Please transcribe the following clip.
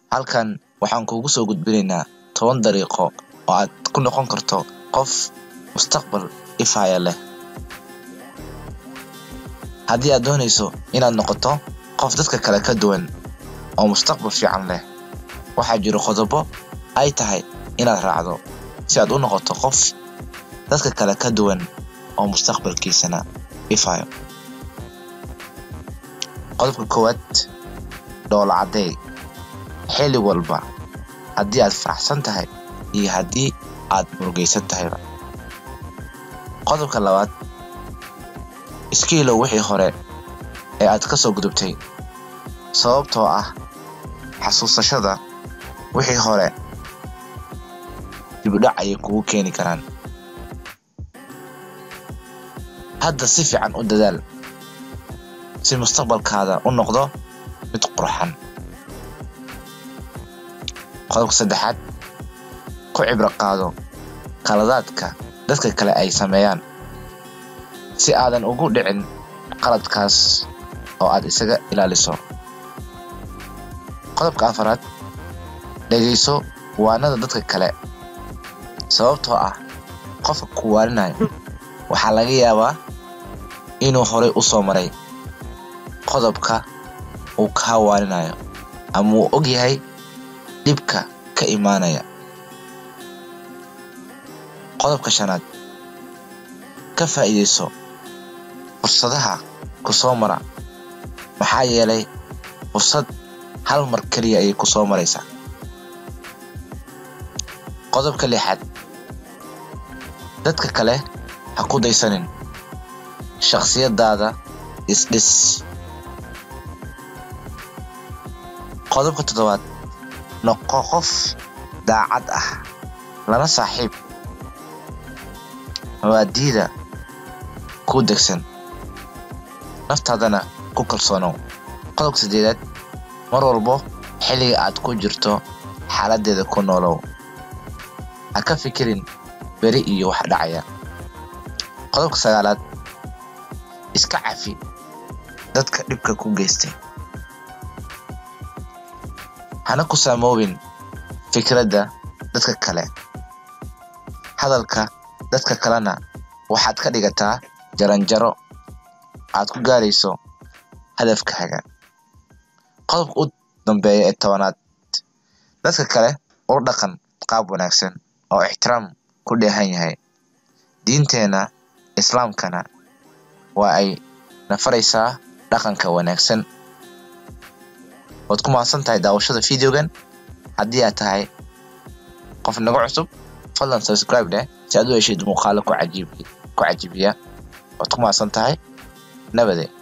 halkan waxaan kuugu soo gudbinaynaa toban dariiqo oo aad ku noqon karto qof mustaqbal ifaya leh haddii aad doonayso inaad noqoto qof dadka kale ka duwan oo mustaqbal fiican leh waxaa jiro qodobo ay tahay inaad raacdo si aad u noqoto qof dadka kale ka duwan oo mustaqbalkiisana ifayo qodobka koowaad dhoola caddeey xilli walba haddii aad faraxsan tahay iyo haddii aad murugaysan tahayba qodobka labaad iska ilow wixii hore ee aad ka soo gudubtay sababtoo ah xasuusashada wixii hore dibudhac ayay kugu keeni karaan hadda si fiican u dadaal si mustaqbalkaada u noqdo mid qurxan qodobka saddexaad ku cibro qaado qaladaadka dadka kale ay sameeyaan si aadan ugu dhicin qaladkaas oo aad isaga ilaaliso qodobka afaraad dhegayso waanada dadka kale sababtoo ah qofka ku waarinayo waxaa laga yaabaa inuu horay u soo maray qodobka uu kaa waarinayo ama uu og yahay dhibka ka imaanaya qodobka shanaad ka faa'iidayso fursadaha ku soo mara maxaa yeelay fursad hal mar keliya ayay ku soo maraysaa qodobka lixaad dadka kale ha ku daysanin shakhsiyadaada isdhis qodobka toddobaad noqo qof daacad ah lana saaxiib mabaadiida ku degsan naftaadana ku kalsoonow qodobka saddeedaad mar walbo xilliga aad ku jirto xaaladdeeda ku noolow ha ka fikirin beri iyo wax dhacaya qodobka sagaalaad iska cafi dadka dhibka ku geystay hana ku saamoobin fikradda dadka kale hadalka dadka kalena waxaad ka dhigataa jaranjaro aad ku gaarayso hadafkaaga qodobka u dambeeya ee tobanaad dadka kale ula dhaqan qaab wanaagsan oo ixtiraam ku dheehan yahay diinteenna islaamkana waa ay nafaraysaa dhaqanka wanaagsan waad ku mahadsan tahay daawashada videogan haddii aad tahay qof naga cusub fadlan subscribe dheh si aad u heshid muuqaalo ku cajiibiya waad ku mahadsan tahay nabade